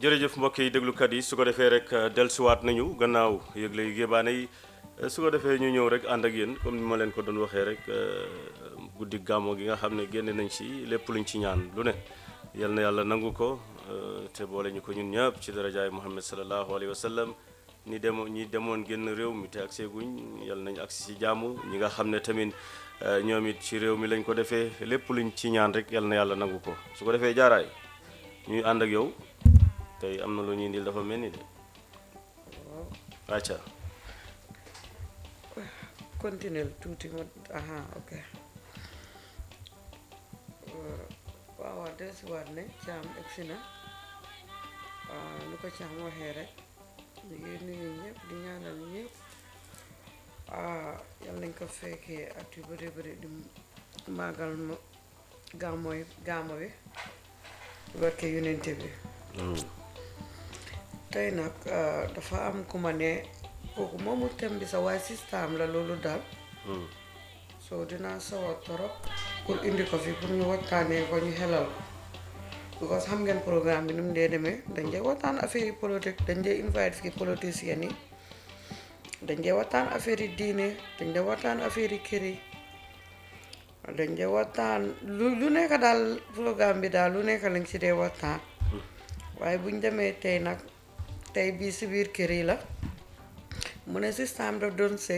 jërëjëf mbokk yi déglukat yi su ko defee rek dellusiwaat nañu gannaaw yëgle yi gébaane yi su ko defee ñu ñëw rek ànd ak yéen comme ni ma leen ko doon waxee rek guddi gàmmo gi nga xam ne génne nañ ci lépp luñ ci ñaan lu ne yal na yàlla nangu ko te boole ñu ko ñun ñëpp ci darajaay Muhammad sallallahu alayhi wa sallam ñi demoon ñi demoon génn réew mi te ak seeguñ yal nañ agsi ci jàmm ñi nga xam ne tamit ñoom it ci réew mi lañ ko defee lépp luñ ci ñaan rek yal na yàlla nangu ko su ko defee jaaraay ñuy ànd ak yow tey am na lu ñuy indil dafa mel ni de acca continuer tuuti ma aha ok waaw waaw dellusiwaat ne caam egsi na lu ko caam waxee rek ñu ngi nuyu ñëpp di ñaanal ñëpp yal nañ ko fekkee at yu bëri bëri di màggal ma gàmmoy gàmmo bi barke yonente bi tey nag dafa am ku ma ne kooku moomu tem bi sa waaye système la loolu daal soo dinaa sawar torop pour indi ko fi pour ñu waxtaanee ko ñu xelal ko because xam ngeen programme bi nu mu dee demee dañ dee waxtaan affaire yi politique dañ dee invite fii politiciens yi dañ dee waxtaan affaire yi diine dañ dee waxtaan affaire yi kër yi dañ dee waxtaan lu lu nekk daal programme bi daal lu nekk lañ si dee waxtaan waaye buñ demee tey nag tey bii si biir kër yi la mu ne système daf doon sëy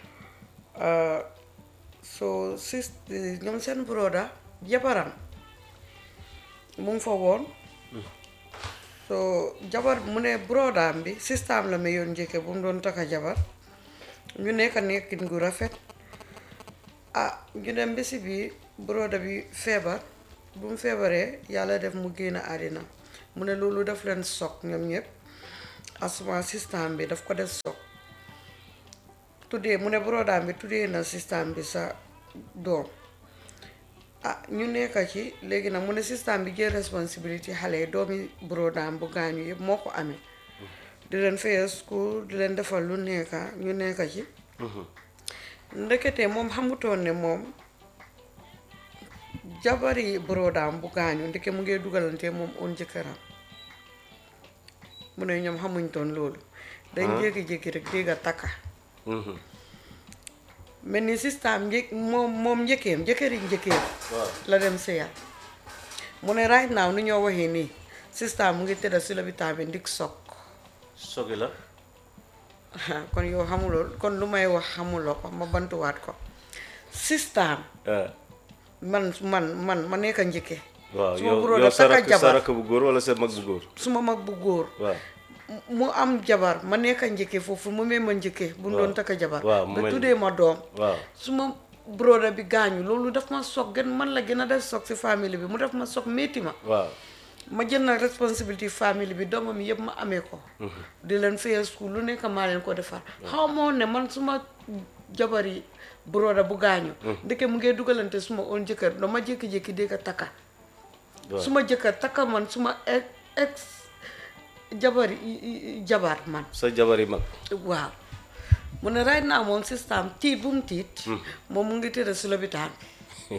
so sis ñoom seen broda jabaram mu ngi fa woon so jabar mu ne brodaam bi système la ma yoon njëkke bu mu doon takka jabar ñu nekk nekkin gu rafet ah ñu dem ba si bii broda bi feebar bu mu feebaree yàlla def mu génn àddina mu ne loolu daf leen soog ñoom ñëpp asuma système bi daf ko def soog tuddee mu ne brodaam bi tuddee na système bi sa doom ah ñu nekk ci léegi nag mu ne système bi jël responsabilité xale yi doomi brodaam bu gaañu yëpp moo ko amee di leen fayal school di leen defal lu nekka ñu nekk ci ndekete moom xamutoon ne moom jabari brodaam bu gaañu ndeke mu ngi dugalante moom oon jëkkëram mu ne ñoom xamuñ toon loolu dañ jékki-jékki rek dégg a takka mel ni système njëkk moom moom njëkkeem njëkkëri njëkkeem la dem sëyal mu ne right now ni ñoo waxee nii système mu ngi tëdda si lopitaan bi ndik soog sogi la kon yow xamuloo kon lu may wax xamuloo ko ma bantuwaat ko système man man man ma nekk njëkke waaw su ma yow buróo yow daf sa takka rakk sa jabar rakk bu góor wala sa mag bu góor su ma mag bu góor waaw mu am jabar ma nekk njëkke foofu mu mee ma njëkke bu mu doon takka jabar waaw mu ba mel- tuddee ma doom waaw su ma broda bi gaañu loolu daf ma soog gën man la gën a def soog si famille bi mu def ma soog métti ma waaw ma jël nag responsabilité famille bi doomam yëpp ma amee ko di leen fayal school lu nekk maa leen ko defar xaw moo ne man suma jabar yi broda bu gaañu ndeke mu ngee dugalante suma oon jëkkër dama jékki-jékki dégg a takka waaw suma jëkkër takka man suma ex ex jabar yi jabar man sa jabar yi mag waaw mu ne right now moom système tiit bu mu tiit moom mu ngi tëdd si lopitaan bi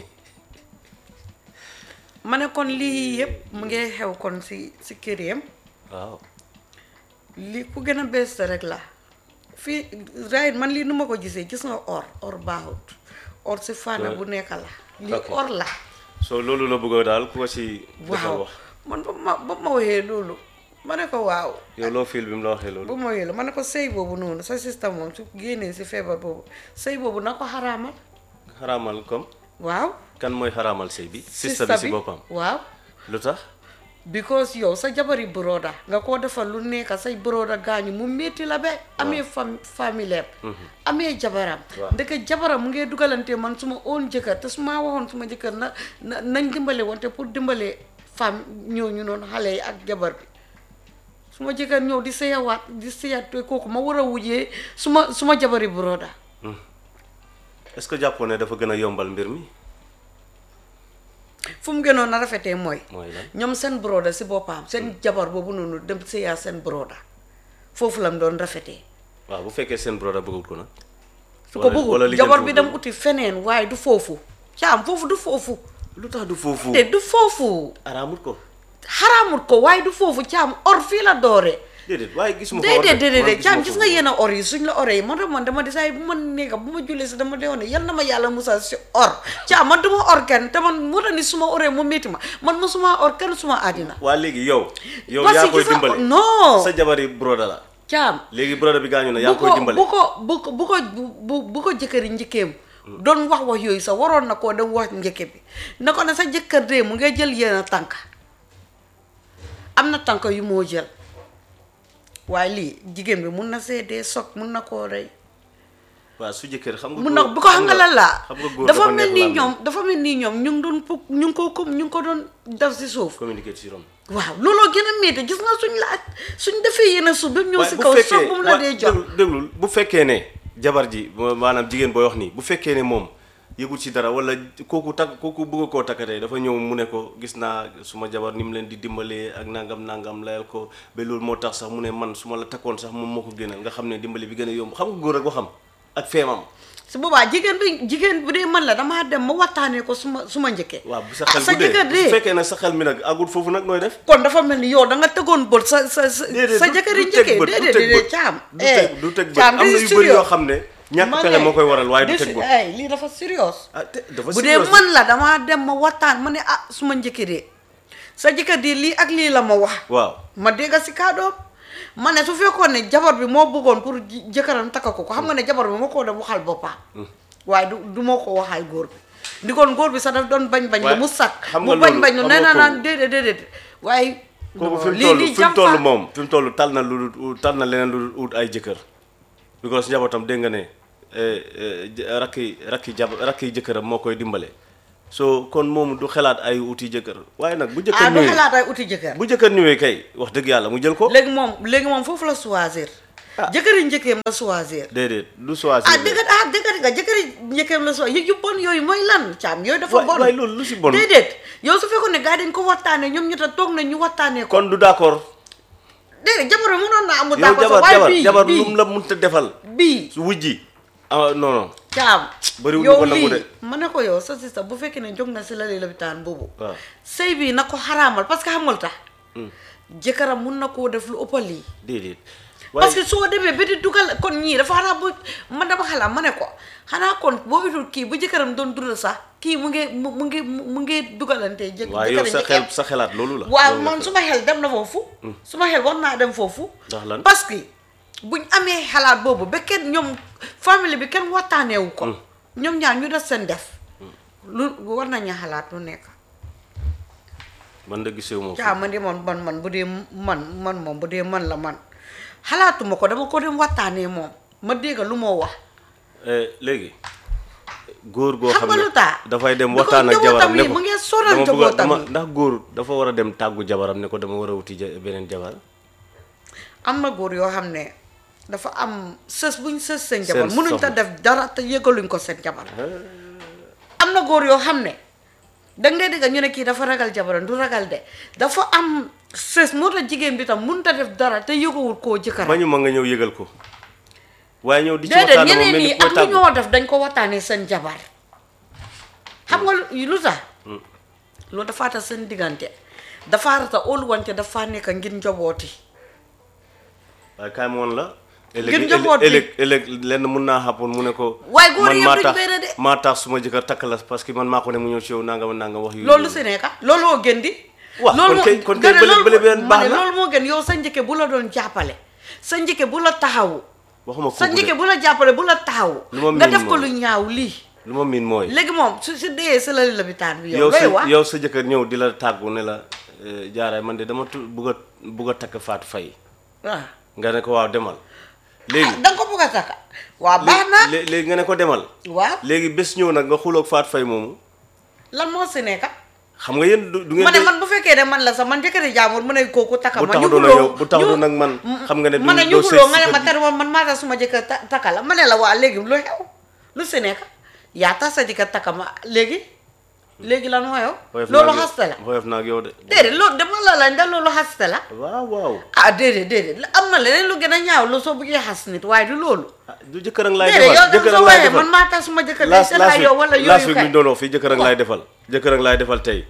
ma ne kon lii yëpp mu ngi xew kon si si kër yam waaw lii ku gën a bees rek la fii right man lii nu ma ko gisee gis nga or or baaxut or si fànn bu nekk la lii Ok. or la so loolu la bëgg daal ku ko si defal waaw wax man ba ma ba ma waxee loolu ma ne ko waaw yow loo fiil bi mu la waxee bu loolu ma waxee la ma ne ko sëy boobu noonu sa système moom su génnee si feebar boobu sëy boobu na ko xaraamal xaraamal comme waaw kan mooy xaraamal sëy bi sista sista bi si boppam waaw lu tax because yow sa jabari broda nga koo defal lu nekk say broda gaañu mu métti la ba amee fam famille amee jabaram Waaw. ndeke jabaram mu ngee dugalante man su ma oon jëkkër te su ma waxoon suma jëkkër na na nañ dimbale wante pour dimbale femme ñooñu noonu xale yi ak jabar bi su ma jëkkër ñëw di sëyawaat di sëyaat te kooku ma war a wujjee su ma su ma jabari broda est-ce que jàppoo ne dafa gën a yombal mbir mi fu mu gënoon a rafetee mooy mooy lan ñoom seen broda si boppam seen jabar boobu noonu dem sëyaa seen broda foofu lam doon rafetee waaw bu fekkee seen broda bëggul ko nag su ko Wala- wala bëggul lijjanti jabar bi wul dem loolu. uti feneen waaye du foofu caam foofu du foofu lu tax du foofu te du foofu araamut ko xaraamut ko waaye du foofu caam or fii la dooree déedéet waaye gisuma ko déedéet déedéet man caam gisuma gis ko nga woon. yenn or yi suñ la oree yi man man dama desaay bu ma nekka bu ma jullee si dama deewoon ne yal na ma yàlla musal si or caam man duma or kenn te man mu ni suma oree mu métti ma man ma suma or kenn suma àddina waa léegi yow yow Parce yaa que koy gis nga- dimbale non. sa jabari broda la caam léegi broda bi gaañu na yaa bu koy ko dimbale bu ko bu ko bu ko bu bu ko jëkkëri njëkkeem doon wax wax yooyu sax waroon na koo dem wax njëkke bi na ko ne sa jëkkër dee mu ngay jël yenn tànk am na tànk yu moo jël waaye lii jigéen bi mun na seedee soog mun na koo rey waaw su jëkkër xam nga mun na góor- bu ko xam nga lan la xam nga góor dafa mel neex ni làmmiñ. ñoom dafa mel ni ñoom ñu ngi doon pu ñu ngi ko comme ñu ngi ko doon def si suuf communiquer ci rom waaw looloo gën a métti gis nga suñ la suñ defee yenn suuf ba mu ñëw waaye si bu kaw fekkee soog bu mu la waa- dee jox déglul déglul bu fekkee ne jabar ji ma- maanaam jigéen booy wax nii bu fekkee ne moom yëgul ci dara wala kooku takk kooku bëgg koo takkatee dafa ñëw mu ne ko gis naa suma jabar ni mu leen di dimbalee ak nangam nangam layal ko ba loolu moo tax sax mu ne man su ma la takkoon sax moom moo ko gënal nga xam ne dimbali bi gën a yomb xam nga góor ak waxam ak feemam su boobaa jigéen bi jigéen bu dee man la damaa dem ma waxtaanee ko su ma su ma njëkkee waaw bu sa ah xel sa bu dee jëkkër bu dee fekkee nag sa xel mi nag agul foofu nag nooy def kon dafa mel ni yow da nga tegoon bët sa sa sa déedéet sa du- jëkkër yi du teg njëkkee bët, du déedéet teg déedéet bët. caam du teg du teg bët caam am na yu bëri yoo xam ne ñàkk Ma pexe ne, moo koy waral waaye du dis- teg bët ay lii dafa sérieux ah te dafa bu dee serious. man la damaa dem ma waxtaan ma ne ah su ma njëkkee dee sa jëkkër di lii ak lii la ma wax waaw ma dégg si kàddoom ma ne su fekkoon ne jabar bi moo bëggoon pour ji- jëkkëram takka ko ko xam nga ne jabar bi moo ko dem waxal boppam waaye du du moo ko waxal góor bi ndi kon góor bi sax daf doon bañ bañ lu Waaye mu sakk xam mu nga bañ loolu- bañ lu xam nee nga na naan kooku- déedéet déedéet waaye kooku fi mu lii toll lii fi mu toll jàmpa moom fi mu toll tal na lu dul tal na leneen lu dul ut ay jëkkër because njabootam dégg nga ne eh, eh, j- rakki rakki jab rakki jëkkëram moo koy dimbale so kon moom du xalaat ay uti jëkkër waaye nag bu ah jëkkër du ñëwee xalaat ay uti jëkkër bu jëkkër ñëwee kay wax dëgg yàlla mu jël ko léegi moom léegi moom foofu la choisir Ah. jëkkëri njëkkeem la choisir déedéet du choisir ah dëgg ah dëgg nga jëkkëri njëkkeem la choisir yu bon yooyu mooy lan caam yooyu dafa waay bon waay loolu lu si bon déedéet yow su fekkoon ne gars yi dañ ko waxtaanee ñoom ñu ta toog na ñu waxtaanee ko kon du d'accord déedéet jabar bi mënoon naa amul yow d'accord jabar sax waaye jabar bii jabar lu bii mu la mënta defal bii su wujji ah non non caam Bëriwul yow ko nangu lii de. ma ne ko yow sa sista bu fekkee ne jóg na si lali lopitaan boobu waaw sëy bi na ko xaraamal parce que xamul tax jëkkëram mun na koo def lu ëppal lii déedéet parce que soo demee ba di dugal kon ñii dafa xanaa bu man dama xalaat ma ne ko xanaa kon boo utul kii bu jëkkëram doon dundal sax kii mu ngi mu mu ngi mu ngi dugalante jë waaw yow sa jëkkëram xel sa xelaat loolu la waaw loolu la man su ma xel dem na foofu su ma xel war naa dem foofu Ndax lan? parce que buñ amee xalaat boobu ba kenn ñoom famille bi kenn waxtaaneewu ko ñoom ñaar ñu def seen def lu war nañu xalaat lu nekk man da gisee moom caa man de man man man bu dee man man moom bu dee man la man xalaatuma ko dama ko dem waxtaanee moom ma dégg lu moo wax léegi góor goo Xam xam nga ne lu tax? dafay dem Because waxtaan ak njabootam jabaram ne yi ko mu ngi sonal dama bëgg a- njabootam dama yi. ndax góor dafa war a dem tàggu jabaram ne ko dama war a wuti ja- beneen jabar am na góor yoo xam ne dafa am sës buñ sës seen jabar Seen mënuñ ta soxna. def dara te yëgaluñ ko seen jabar am na góor yoo xam ne danga dee dégg ñu ne kii dafa ragal jabaram du ragal de dafa am sës moo tax jigéen bi tam mënut a def dara te yëgawul koo jëkkëram bañu ma nga ñëw yëgal ko waaye ñëw di ci déedéet waxtaan moom ñeneen mel ñi ni koy ak lu tàggu ñoo def dañ ko waxtaanee seen jabar xam nga lu lu tax loolu dafa tax seen diggante dafa rata óolu wante dafa nekk ngir njabooti waaye kaay ma woon la Ngir ëllëg njaboot bi. ëllëg ëllëg lenn mun naa xàppoon mu ne ko Waaye góor man yëpp maa duñ tax benn de. maa tax suma jëkkër takk la parce que man maa ko ne mu ñëw ci yow nangam nangam wax yu loolu si nekka looloo gën di Waaw, loolu kon kay- moo- kon kay nga ne bële- loolu bële moo- beneen ma baax ne na. loolu moo gën yow sa njëkke bu la doon jàppale sa njëkke bu la taxawu waxuma sa kooku njëkke de bu la jàppale bu la taxawu Lu ma nga miin def ko moom. lu ñaaw lii lu ma miin mooy léegi moom su su dee sa lali lopitaan bi yow yow looy sa wax yow sa jëkkër ñëw di la tàggu ne la eh, jaaraay man de dama tu bugg a bugg a takk Fatou Faye waaw nga ne ko waaw demal ah léegi da nga ko bëgg a takka waaw baax na lé- léegi nga ne ko demal waaw léegi bés ñëw nag nga xuloog Fatou Faye moomu lan moo si nekka xam nga yéen du du ma ngeen ne man bu fekkee ne man la sax man jëkkëri jaamur mu ne kooku takka bu ma ñu taxaw doon xuloo yow bu taxaw doon nag man xam nga ne ma ne du ñu doo seet xuloo nga ne si ma kër tar man man maa tax suma jëkkër ta- takka la ma ne la waa léegi lu xew lu si nekk yaa tax sa jëkkër takka ma léegi léegi lan moo yow Woyof loolu naa ak yow- xaste la woyof naa ak yow de déedéet loolu dama la la ndax loolu xaste la waaw waaw ah déedéet déedéet la- am na leneen lu gën a ñaaw lu soo bëggee xas nit waaye du loolu ah du jëkkër ak laay déedéet yow defal tam jëkkër soo ak laay waxee defal man maa tax suma jëkkër day laas seet la laas yow wala week laas yooyu week kay ñu doon wax fii jëkkër ak laay defal jëkkër ak laay defal tey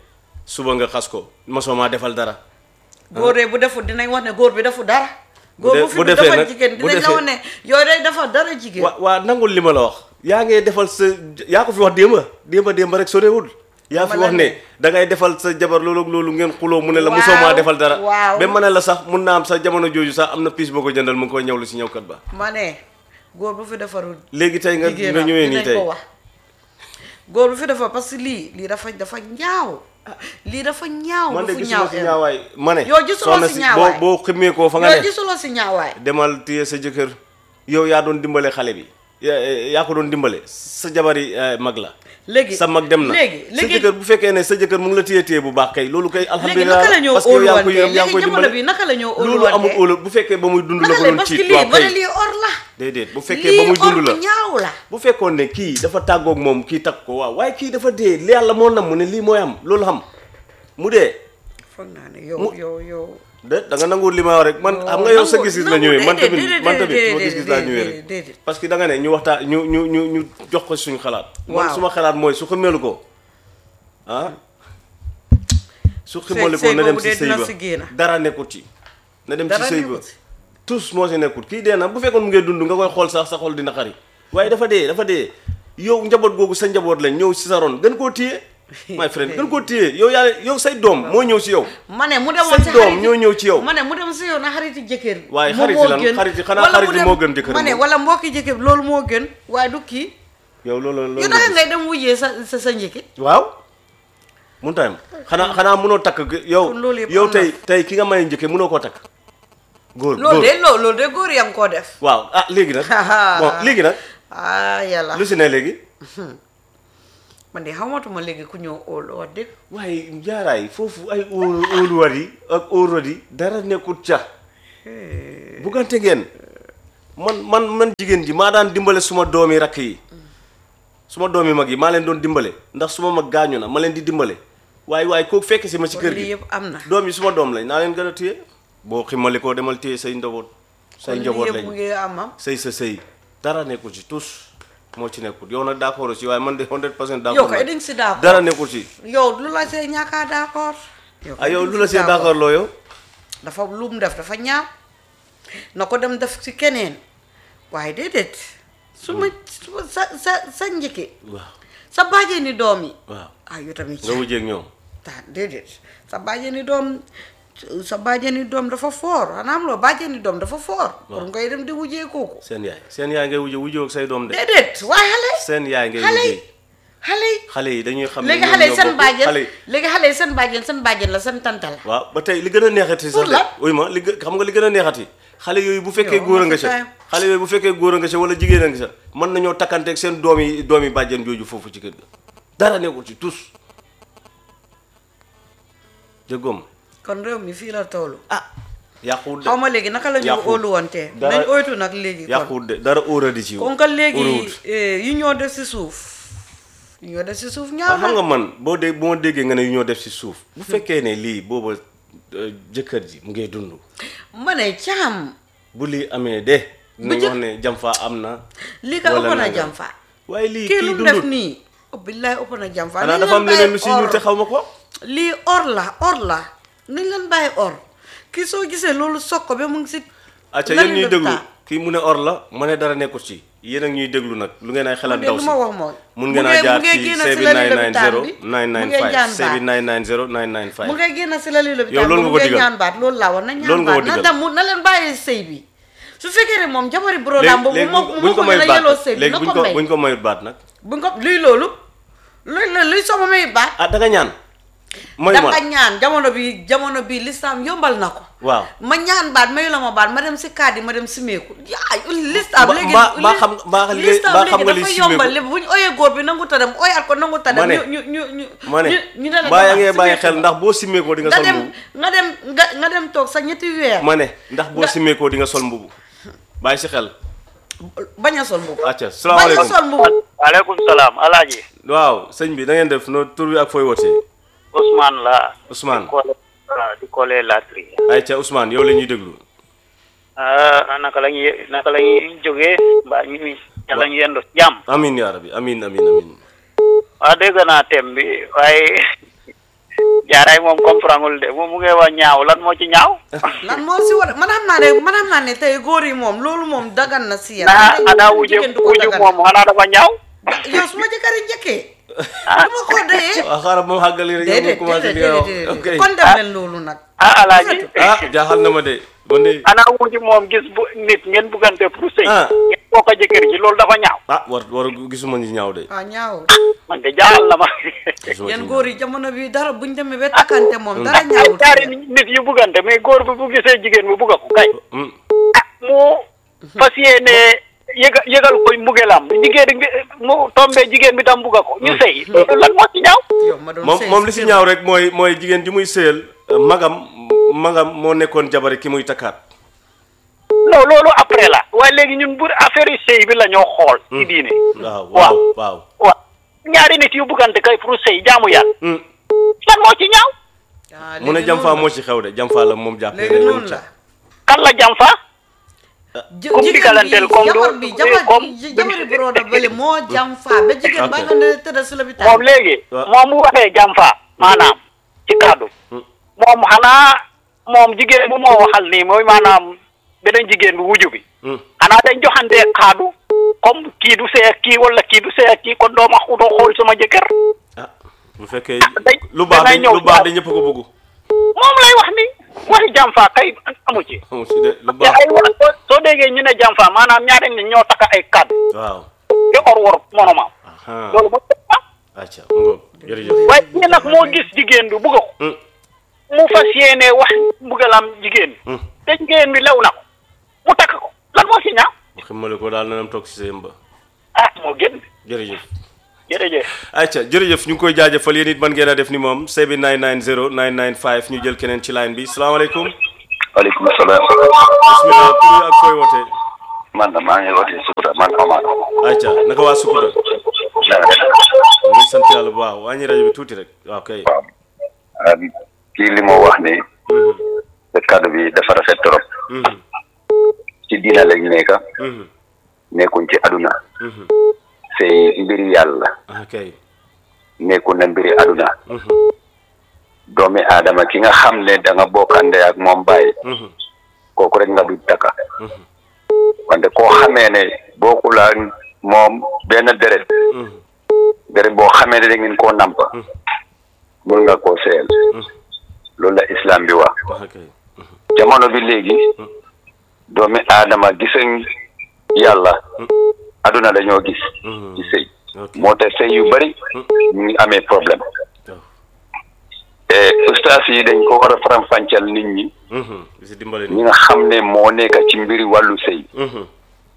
suba nga xas ko mosoo maa defal dara góor de bu deful dinañ wax ne góor bi deful dara góor de- bu fi bu du defee defal nag- jigéen bu dinañ la defee- wax ne yooyu day defal dara jigéen waa waa nangul li ma la wax yaa ngay defal sa yaa ko fi wax démba démba démba rek sorewul yaa fi Ma wax la ne ne. da ngay defal sa jabar loolu ak loolu ngeen xuloo mu ne la Waaw, mosoo maa defal dara waaw. ba ma ne la sax mun naa am sa jamono jooju sax am na piis boo ko jëndal mu ngi koy ñëwlu si ñëwkat ba ma ne góor bu fi defarul léegi tey nga jigéen nga ñëwee nii dinañ tey ko wax góor bu fi defar parce que lii lii dafa dafa ñaaw lii dafa ñaaw man de dafa gisuma si em. ñaawaay ma ne Yow gisuloo soxna si ñaawaay. boo boo ximmee koo fa nga yow ne gisuloo si ñaawaay demal téye sa jëkkër yow yaa doon dimbale xale bi yaa yaa ko doon dimbale sa jabari eh, mag la léegi sa mag dem na léegi sa léegi jëkkër bu fekkee ne sa jëkkër mu ngi la téye téye bu baax kay loolu kay léegi alhamdulilah naka la ñoo parce que yow yaa ngi koy óoluwante yaa ngi koy léegi jamono dimbale bi naka la ñoo loolu amul óoluwante óolu bu fekkee ba muy dund la naka ko la doon parce que ciit lii waaw ba ne kay lii or la déedéet bu fekkee ba muy lii or dund la bu ñaaw la bu fekkoon ne kii dafa tàggoog moom kii takk ko waaw waaye kii dafa dee li yàlla moo nam mu ne lii mooy am loolu xam mu dee foog naa ne yow Mu- yow yow de da nga nanguwul li ma wax rek man Non, xam nga yow sa nangu- gis-gis la nangu- ñëwee man déedéet, tamit déedéet, man tamit déedéet, suma gis-gis laa ñëwee déedéet, rek déedéet. parce que da nga ne ñu waxtaan ñu ñu ñu ñu jox ko suñu xalaat man Waaw. suma xalaat mooy su xamelu ko ah su Sëy- xamelu ko sëy na dem boobu si de sëy dina ba si génn. dara nekkut ci na dem ci Dara sëy ba nekkut ci. tous moo si nekkut kii dee na bu fekkoon mu ngee dund nga koy xool sax sa xol dina xari waaye dafa dee dafa dee yow njaboot googu sa njaboot lañ ñëw si sa ron gën koo téye my friend gën koo téye yow yaa yow say doom moo ñëw si yow ma ne mu demoon say si doom xariti- ñoo ñëw ci yow ma ne mu dem si yow na xariti jëkkër Waaye moom xariti moo lan? gën. xariti- xanaa Wala mu xariti dem- moo gën jëkkër ma ne moom. wala mbokki jëkkër loolu moo gën waaye du kii yow loolu loolu yow nga naka gis. ngay dem wujjee sa sa sa njëkki waaw mun tayam xanaa xanaa mënoo takk yow Kon loolu yëpp yow am na. tey tey ki nga may njëkke mënoo koo takk góor loolu góor de loolu loolu de góor yaa ngi koo def waaw ah léegi nag bon léegi nag ah yàlla lu si ne léegi man de xamatuma léegi ku ñëw óolu wax dëgg waaye jaaraay foofu ay óolu óoluwat yi ak óorot yi dara nekkut ca buggante ngeen man man man jigéen ji maa daan dimbale suma doomi rakk yi suma doomi mag yi maa leen doon dimbale ndax suma mag gaañu na ma leen di dimbale waaye waaye kooku fekk si ma ci kër lii gi yëpp am na doom yi suma doom lañ naa leen gën a téye boo ximali koo demal téye say njaboot say kon lii njaboot yëpp mu lañ ngi am am sëy sa sëy dara nekkul ci tous moo ci nekkul yow nag d'accord si waaye man de 100 pour cent yow d'accord kay naa. dañ si d'accord dara nekkul ci yow lu la see ñàkkaa d'accord ah yow lu la see d'accord loo yow dafa lu mu def dafa ñaaw na ko dem def ci keneen waaye déedéet su ma su ma sa sa sa njëkke waaw sa bàjjeni doom yi waaw ah yow tamit nga wujjeeg ñoom ah déedéet sa bàjjeni doom sa bàjjeni doom dafa foor xanaa am loo bàjjeni doom dafa foor pour ngay dem di wujjee kooku seen yaay seen yaay ngay wujje wujjoo ak say doom de déedéet waaye xale seen yaay ngay xale yi wujje xale yi xale yi dañuy xam ne léegi ñoom xale yi ñoo seen bokk- bàjjen xale yi léegi xale yi seen bàjjen seen bàjjen la seen tante la waaw ba tey li gën a neexati Pour sax de lan? uy ma li gë- xam nga li gën a neexati xale yooyu bu fekkee Yow, góor a ma nga sa ca time. xale yooyu bu fekkee góor a nga ca wala jigéen a nga ca mën nañoo takkanteeg seen doom yi doom yi bàjjen jooju foofu ci kër ga dara nekkul ci tous jëggoom kon réew mi fii la toolu ah yàquwut de xaw ma léegi naka la ñu Yàqu. óoluwante Dara- nañ oytu nag léegi kon yàquwut de dara óoradi ci kon ka léegi óoruwut. eh, yi ñoo def si suuf yi ñoo def si suuf waaw ñaaw xam nga na man boo dee bu ma déggee nga ne yu ñoo def si suuf bu fekkee ne lii booba euh, jëkkër ji mu ngay dund ma ne caam bu lii amee de Bu dinañ jëkk- wax ne jam faa am na lii ka wala ëpp na nangam. jam fa waaye lii kii kii lu mu def dundut nii oh billaay ëpp na jam fa xanaa nañ dafa am leen leneen lu bàyyi si ñuul or. te xaw ma ko lii or la or la nañ leen bàyyi or kii soo gisee loolu soog ko ba mu ngi si acca lan yéen ñuy la déglu taa. kii mu ne or la ma ne dara nekkut ci yéen ak ñuy déglu nag lu ngeen ay xalaat de ndaw lu si ma wax mooy mun mu ngeen a ngee- jaar mu ngee ci génn si sebi lali 990 lopitaan bi, mu ngee 995 jaan sebi baat 990 mu 995 ngay génn si lali lopitaan Yow loolu bi, nga mu ko ngee digal. ñaan baat loolu laa war na ñaan Loolu nga ko baat na digal. dem na leen bàyyi sëy bi su fekkee ne moom jabari brodaam boobu léegi moo buñ moo ko ko gën a mayut yelloo baat sëy bi léegi na buñ ko ko may buñ ko mayut baat nag buñ ko luy loolu luy la luy sama may baat ah da nga ñaan mayu ma danga ñaan jamono bi jamono bi lislaam yombal na ko waaw ma ñaan baat mayu la ma baat ma dem si kaat yi ma dem simeeku yaay lislaam Ba- léegi ba- ba xam- ba xam- lislaam ba xam nga léegi li dafa simeeku. yombal lépp bu ñu oyee góor bi nangu ta dem oyaat ko nangu ta dem ma ne ñu ñu ñu ñu ma ne ñu ñu ne la mbaa yaa demal, ngee bàyyi simeeku xel ko. ndax boo simmeekoo di nga nga sol dem mbubu nga dem nga nga dem toog sa ñetti weer ma ne ndax boo nga- simmeekoo di nga sol mbubu bàyyi si xel bañ a sol mbubu acca bañ a salaamaaleykum sol mbubu aleykum salaam alaaji waaw sëñ bi da ngeen def no tur bi ak fooy wootee Ousmane la Ousmane di Kole di Kole Latri ayca Ousmane yow la ñuy déglu ah naka la ñuy naka la ñuy jógee mbaa ñu ngi yàlla ñu yendu jàmm amin yaa rabbi amin amin amin waaw dégg naa thème bi waaye jaaraay moom comprendre de moom mu ngi wax ñaaw lan moo ci ñaaw lan moo si war man xam naa ne man xam naa ne tey góor yi moom loolu moom dagan na si yéen. naa Tey ana wuje jigéen du ko wuju dagan. moom xanaa dafa ñaaw yow su ma jëkkëri njëkkee. du ma ko dee. waaw xaaral moom xàggali rek yow nga déedéet commencé déedéet di nga wax déedéet ok kon def leen loolu nag. ah alaaji ah jaaxal na ma de man de ana wuju moom gis bu nit ngeen buggante pour sëy Ah. ngeen bokk a jëkkër ji loolu dafa ñaaw ah war war gisuma ñu ñaaw de ah ñaaw man de jaaxal na ma gisuma yéen ci góor yi jamono bi dara buñ demee ba takkante moom dara ay ñaawut. ñaari nit yu buggante mais góor bi bu gisee jigéen bi bugga ko kay Hmm. mu fas yéene yëga yëgal koy mbugelam jigéen bi mu tombe jigéen bi tam bugga ko ñu sëy loolu lan moo ci ñaaw yow ma doon moom sëy moom li si kër. ñaaw rek mooy mooy jigéen ji muy sëyal magam magam moo nekkoon jabari ki muy takkaat non loolu après la waaye léegi ñun bu affaire yi sëy bi la ñoo xool ci diine waaw waaw waaw waaw ñaari nit yu buggante kay pour sëy jaamu yàlla Hmm. lan moo ci ñaaw ah mu ne léegi jamfaa noonu moo ci xew de jamfaa la moom jàppee léegi ne noonu moom la. ca kan la jam fa jë- Comme jigéen digalanteel bi comme jabar du- bi jabar comme- bi jabari broda bële moo jam faa ba jigéen ba Ok. nga ne tëdd si lopitaan moom léegi waaw. moom mu waxee jam fa maanaam ci kaddu Hmm. moom xanaa moom jigéen bu moo waxal nii mooy maanaam beneen jigéen bi wuju bi Hmm. xanaa dañ joxante kaddu comme kii du see ak kii wala kii du see ak kii kon doo ma doo xool sama jëkkër ah bu fekkee day- lu baax dangay de ñëw lu baax jaar. de ñëpp ko bëgg moom lay wax ni waxi jam fa kay amu ci amu si de lu te baax ay wax soo soo déggee ñu ne jam fa maanaam ñaari nit ñoo takk ay kaddu waaw te or wor monomam aha loolu mooy acca mu ngoog jërëjëf waaye kii nag moo gis jigéen bi bugg ko Hmm. mu fas yéene wax mbugalam jigéen bi Hmm. te jigéen bi lew na ko mu takk ko lan moo ci ñaaw mu ximmale ko daal nanam toog si seen ba ah moo gën jërëjëf jërëjëf acca jërëjëf ñu ngi koy jaajëfal yéen it man ngeen a def ni moom sebi 990 995 ñu jël keneen ci line bi salaamaaleykum waaleykum salaam bismillah tur yi ak koy wootee man la maa ngi wootee Sukuta man Omar acca naka waa Sukuta na nga def ñu ngi sant yàlla bu baax wàññi rajo bi tuuti rek waaw kay waaw ah, kii li moo wax ni te kaddu bi dafa rafet trop Mhm, ci diina lañ nekk mhm, nekkuñ ci aduna mhm. sey mbiri yàlla ah kay nekkul na mbiri aduna Mhm, doomi aadama ki nga xam ne da nga bokkande ak moom bàyyi mhm, kooku rek nga du takka mhm, wante koo xamee ne bokkul ak moom benn deret mhm, deret boo xamee ne da ngeen koo nampa mun nga koo seyal loolu la islam bi wax ah kay jamono bi léegi doomi aadama gisuñ yàlla aduna dañoo gis Mhm. ci sëy ok moo tax sëy yu bari ñu ngi amee problème waaw. te ustaas yi dañ ko war a faram-fàcceel nit ñi Mhm, di si dimbale ñi ni nga xam ne moo nekk ci mbiri wàllu sëy Mhm,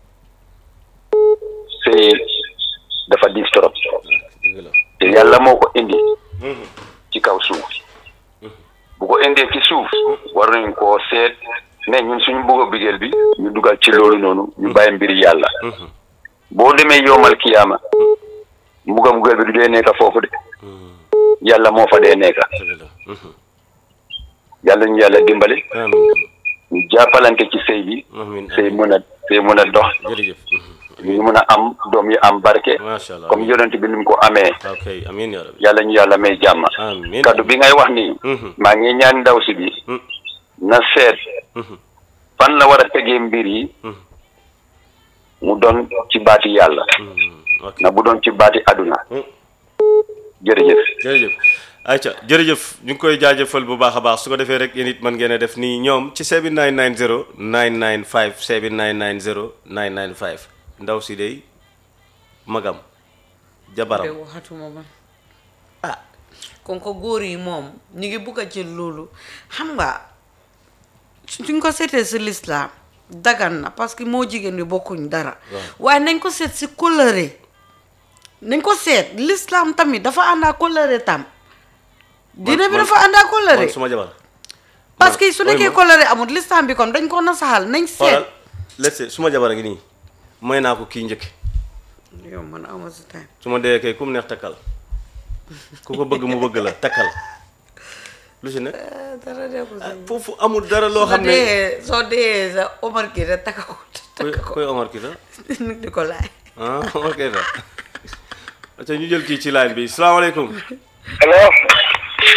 sëy dafa diis trop dëgg la te yàlla moo ko indi Mhm, ci kaw suuf bu ko indee ci suuf war nañ koo seet ne ñun suñu bëgg a bigeel bi ñu dugal ci loolu noonu ñu bàyyi mbiri yàlla mhm, boo demee yowmal kiyaama mbuga mbugal bi du dee nekk foofu de mhm, yàlla moo fa dee nekk dëgg la Mhm. yàlla ñu yàlla dimbali amiin ñu jàppalante ci sëy bi amiin sëy amiin mën a sëy mën a dox jërëjëf Mhm, ñu mën a am doom yi am barke macha allah comme yonent bi ni mu ko amee ok amiin yaa rabbi yàlla ñu yàlla may jàmm amiin kaddu bi ngay wax nii Mhm, maa ngi ñaan ndaw si bi mhm, na seet mhm, fan la war a tegee mbir yi mhm, mu doon ci baati yàlla mhm, ok na bu doon ci baati aduna Mhm. jërëjëf jërëjëf ayca jërëjëf ñu ngi koy jaajëfal bu baax a baax su ko defee rek yéen it mën ngeen a def nii ñoom ci 7990 995 7990 995 ndaw si day magam de jabaram waxatuma man ah kon ko góor yi moom ñu ngi bugg a jël loolu xam nga suñ ko seetee si lislaam dagan na parce que moo jigéen bi bokkuñ dara waaye nañ ko seet si kóllëre nañ ko seet lislaam tamit dafa ànd ak kóllëre tam dina bi man- dafa ànd ak kóllëre man suma jabar parce que su man- nekkee ooy ma. kóllëre amul lislaam bi kon dañ ko nasaxal nañ xoolal seet let's suma jabar a ngi nii may naa ko kii njëkk yow man awma si time su ma dee kay ku mu neex takkal ku ko bëgg mu bëgg la takkal lu si ne dara de ko si foofu amul dara loo soo xam ne dee soo dee sa Omar kii rek takka ko koy takka ko koy Omar kii sax nit di ko laaj ah ok sax acca ñu jël kii ci line bi salaamaaleykum allo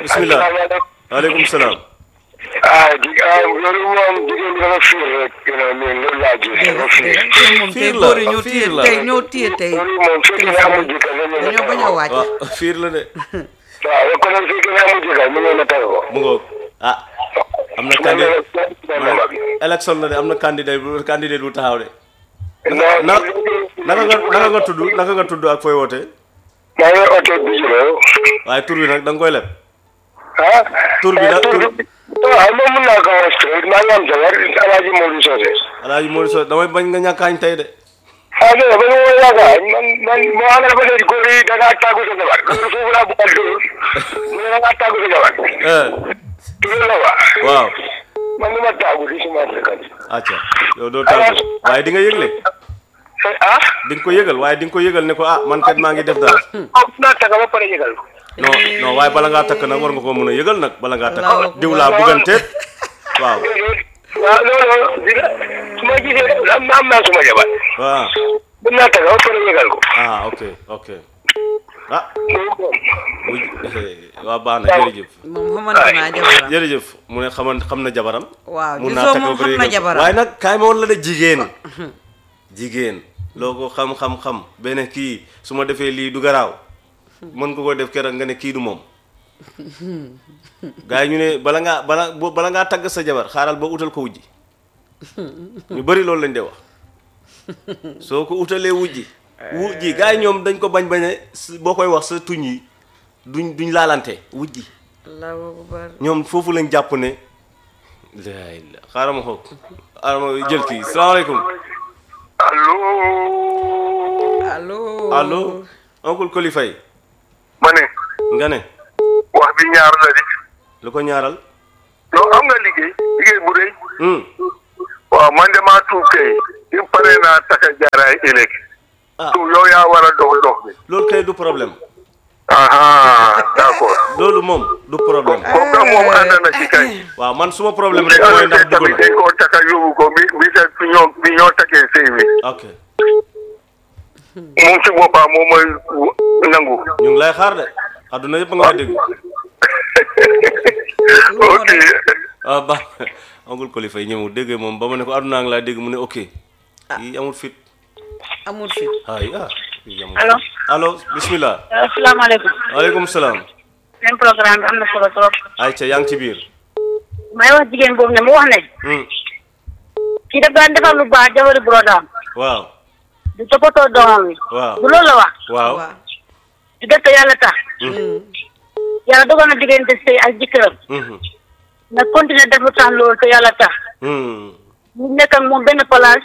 bismillah waaleykum salaam ah di ah loolu moom jigéen bi dafa fiir rek you know nii loolu laa gis dafa fiir tey moom tey Fiir la, góor yi ñoo fiir téye la. tey ñoo téye tey loolu moom fekk ne amul jëkkër dañu ne dañoo bañ a wàcc waaw fiir la de waaw yow kon fekk ne amul jëkkër mu ñëw na taw ko mu ngoog ah am na candidat élection la de am na candidat bu candidat bu taxaw de non na naka nga naka nga tudd naka nga tudd ak fooy wootee maa ngi oto bi juróom waaye tur bi nag da nga koy leb ah Tur bi la- tur tur- bi waaw moom mun naa ko wax straight maa ngi am jabar alaaji Modou Socé alaaji Modou Sow damay bañ nga ñàkkaañ tey de ah dégg nga ba ñu woowee yaakaar man man moo xam ne dafa léegi góor yi da ngaa tàggu sa jabar loolu foofu laa bëgg a dóor mu ne da ngaa tàggu sa jabar eh tur la wa waaw man ni ma tàggu di suma fekkat acca yow doo tàggu waaye di nga yëgle ah di nga ko yëgal waaye di nga ko yëgal ne ko ah man kat maa ngi def dara ah naa tàgga ba pare yëgal ko non non waaye bala ngaa takk nag war nga ko mën a yëgal nag bala ngaa Allahu takk akbar. diw laa bugganteet waaw waaw loolu dina su ma gisee am am naa suma jabar waaw mun naa tàgga ba pare yëgal ko ah ok ok ah bu waa baax na jërëjëf moom xamante naa jabaram jërëjëf mu ne xaman xam na jabaram waaw mun gisoo naa takk moom ba pare xam na yëgal ko. jabaram waaye nag kaay ma woon la de jigéen jigéen loo ko xam-xam-xam benn kii su ma defee lii du garaaw mën nga ko def keroog nga ne kii du moom gars yi ñu ne bala ngaa bala bo- bala ngaa tagg sa jabar xaaral ba utal ko wujji ñu bëri loolu lañ dee wax soo ko utalee wujji wujji gars yi ñoom dañ ko bañ bañe s- boo koy wax sa tuñ yi duñ duñ laalante wujji allahu akbar ñoom foofu lañ jàpp ne laay la xaaral ma xool xaaral ma jël kii salaamaaleykum allo allo allo oncle Koli Faye ma ne nga ne wax bi ñaar la di lu ko ñaaral yow am nga liggéey liggéey bu rëy hmm waaw man de maa tuub kay im pare naa taka jaaraay ëllëg ah tu yow yaa war a dox dox bi loolu kay du problème aha d'accord loolu moom du problème kooku nag moom ànd na ci kay waaw man suma problème rek mooy ndax dugg tamit na dañ koo taka yóbbu ko bi bi sa fi ñoo bi ñoo takee sëy bi ok moom ci boppam moom mooy nangu ñu ngi lay xaar de adduna yëpp nga dégg ok ah ba oncle Koli Faye ñëw déggee moom ba ma ne ko adduna ngi lay dégg mu ne ok yi amul fit amul fit ay ah yi amul Allo. fit. allo bismillah asalaamaaleykum waaleykum salaam seen programme bi am na solo trop ayca yaa ngi ci biir may wax jigéen boobu ne mu wax ne hmm kii daf daan defar lu baax jabari brodaam waaw di toppatoo doomam yi waaw du loolu la wax waaw waaw di def te yàlla tax yàlla dogal na diggante sëy ak jëkkëram mhm na continuer def lu tax loolu te yàlla tax hmm ñu nekk ak moom benn place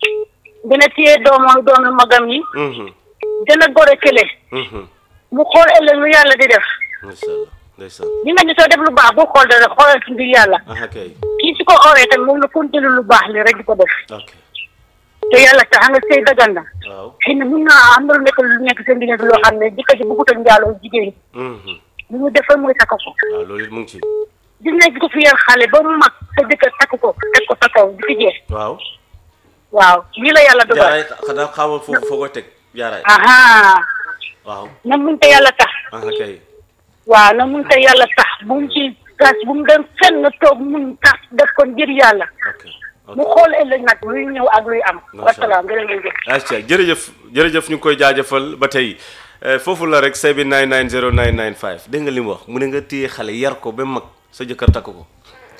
gën a téye doomam doomi magam yi mhm gën a gore kële mhm mu xool ëllëg lu yàlla di def ndeysaan ndeysaan ñi nga ñu soo def lu baax bu xool dara xoolal ci mbir yàlla aha kay kii su ko oree tamit moom la continuer lu baax li rek di ko def ok te yàlla tax nga sëy dagan na waaw xëy na mun naa am na lu nekk lu nekk seen diggante loo xam ne jëkkër ji bëggut a njaaloo jigéen mhm lu ñu def rek mooy takk ko waaw loolu it mu ngi ci gis nañ ko fi yar xale ba mu mag sa jëkkër takk ko teg ko sa kaw di fi jeex waaw waaw lii la yàlla dogal jaaraay xanaa xamal foofu foo koy teg jaaraay aha waaw na mun te yàlla tax aha kay waaw na mun te yàlla tax bu mu ci gas bu mu dem fenn toog mun tax def ko ngir yàlla ok ok mu xool ëllëg nag luy ñëw ak luy am Macha Allah. wasalaam jërëjëf acca jërëjëf jërëjëf ñu ngi koy jaajëfal ba tey eh, foofu la rek say bi 990 dégg nga li mu wax mu ne nga téye xale yar ko ba mag sa jëkkër takk ko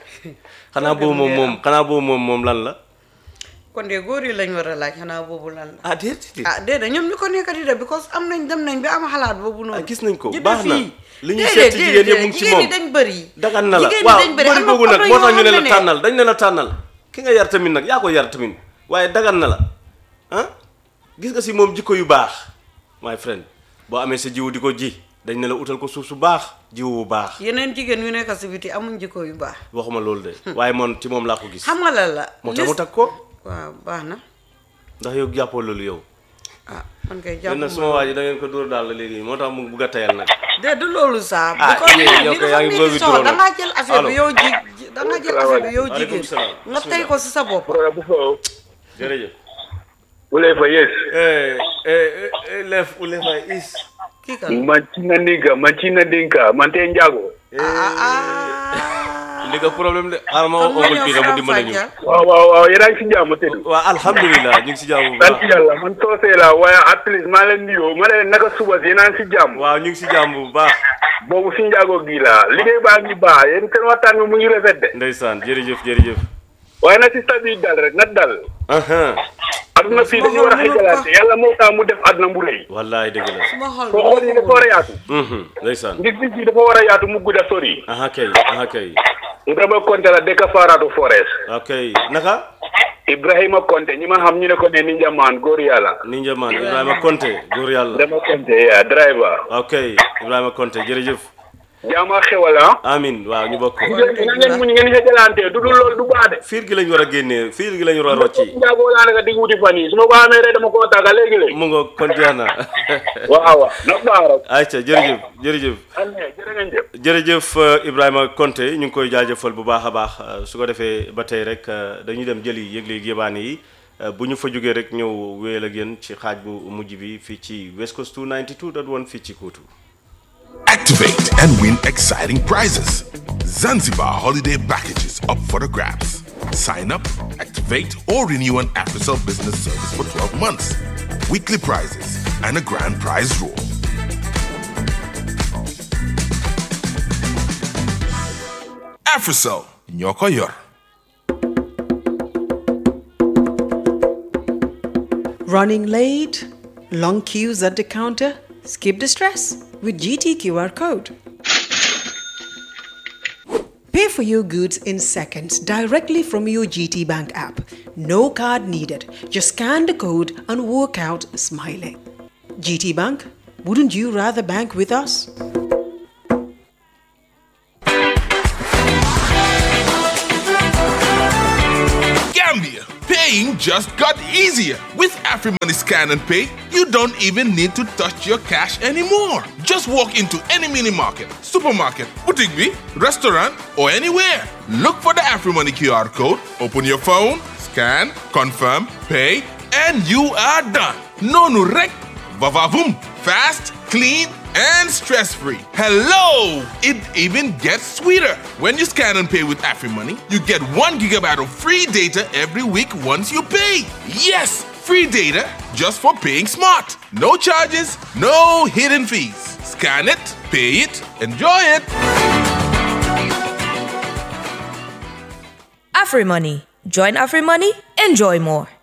xanaa boobu moom moom xanaa boobu moom moom lan la kon de góor yi lañ war a laaj xanaa boobu lan la ah déedéet ah déedéet ñoom ñu ko nekk di def because am nañ dem nañ bi am xalaat boobu noonu Ah, gis nañ ko, Jënd baax na. fii. Li ñu Déedéet, seet ci jigéen déedéet, yëpp mu ngi ci jigéen ñi moom. dañ bëri dagan na la jigéen ñi waaw dañ bëri bëri am na googu nag am na moo tax yoo ñu ne xam la ne tànnal dañ ne la tànnal ki nga yar tamit nag yaa ko yar tamit waaye dagan na la ah gis nga si moom jikko yu baax my friend boo amee sa jiwu di ko ji dañ ne la utal ko suuf su baax jiwu bu baax yeneen jigéen yu nekk si biti amuñ jikko yu baax waxuma loolu de waaye moom ci moom laa ko gis xam nga lan la moo tax mu lis- takk ko waaw baax na ndax yow jàppoo loolu yow ah man kay yéen jàpp nag suma waa ji da ngeen ko dóor daal la léegi moo tax mu bugg a tayal nag de du loolu saa Ah, bu ko yéen li yow kay yaa dafa ngi mel bëgg ni trop soo nag. da ngaa jël affaire Allo. bi yow ji da ngaa jël affaire bi yow Waaleykum jigéen salaam. nga tey ko si sa bopp jërëjëf Ule fa yes. eh eh eh lef ule fay is kii kan Machina niga, machina dinka, mante njago. ah li nga problème de xaaral ma woo oncle Peter mu dimbale ñu waaw waaw waaw yéen a ngi si jàmm tëdd waaw alhamdulilah ñu ngi si jàmm bu sant baax yàlla man soosee la waaye at least maa leen nuyoo ma leen naka suba si yéen a ngi si jàmm waaw ñu ngi si jàmm bu baax boobu si njaago gi la liggéey baa ngi baax yéen seen waxtaan bi mu ngi rafet de ndeysaan jërëjëf jërëjëf waaye na si bi dal rek na dal aha aduna fii dañu war a xëjalaante yàlla moo tax mu def aduna bu rëy wallaay dëgg la suma xol soo xool yi dafa war a yaatu Mhm, ndeysaan ngir gis bi dafa war a yaatu mu gudda sori aha kay aha kay Ibrahima Konte la dëkk Faratu Forest ok naka Ibrahima Konte ñi ma xam ñu ne ko ne Ninja Man góor yàlla Ninja Man Ibrahima Konte góor yàlla Ibrahima Konte ya driver ok Ibrahima Konte jërëjëf jaama xewal ah amin waaw ñu bokk ko na ngeen muñ ngeen xëjalante du dul loolu du baax de fiir gi lañ war a génnee fiir gi lañ war a rocci njaago laa naka di wuti fan yi su ma ko amee rek dama koo tàgga léegi-léegi mu nga kon jeex na waaw waaw na baax rek ayca jërëjëf jërëjëf ane jërë ngeen jëf jërëjëf euh, Ibrahima Konte ñu ngi koy jaajëfal bu baax a baax euh, su ko defee ba tey rek euh, dañuy dem jëli yëgle yébaane yi euh, bu ñu fa jógee rek ñëw wéyal ak yéen ci xaaj bu mujj bi fii ci West Coast 292.1 fii ci Kuutu Activate and win exciting prizes. Zanzibar holiday packages up for the grabs. Sign up, activate, or renew an AfriCell business service for 12 months. Weekly prizes and a grand prize draw. AfriCell, Nyoko Yor. Running late? Long queues at the counter? Skip the stress with GT QR code. Pay for your goods in seconds directly from your GT Bank app. No card needed. Just scan the code and walk out smiling. GT Bank, wouldn't you rather bank with us? Gambia, paying just got easier. With AfriMoney Scan and Pay, you don't even need to touch your cash anymore. Just walk into any mini market, supermarket, boutique, bee, restaurant, or anywhere. Look for the AfriMoney QR code, open your phone, scan, confirm, pay, and you are done. No no rec, vavavoom, fast, clean, and stress-free. Hello! It even gets sweeter. When you scan and pay with AfriMoney, you get one gigabyte of free data every week once you pay. Yes, free data just for paying smart. No charges, no hidden fees. Scan it, pay it, enjoy it. AfriMoney. Join AfriMoney, enjoy more.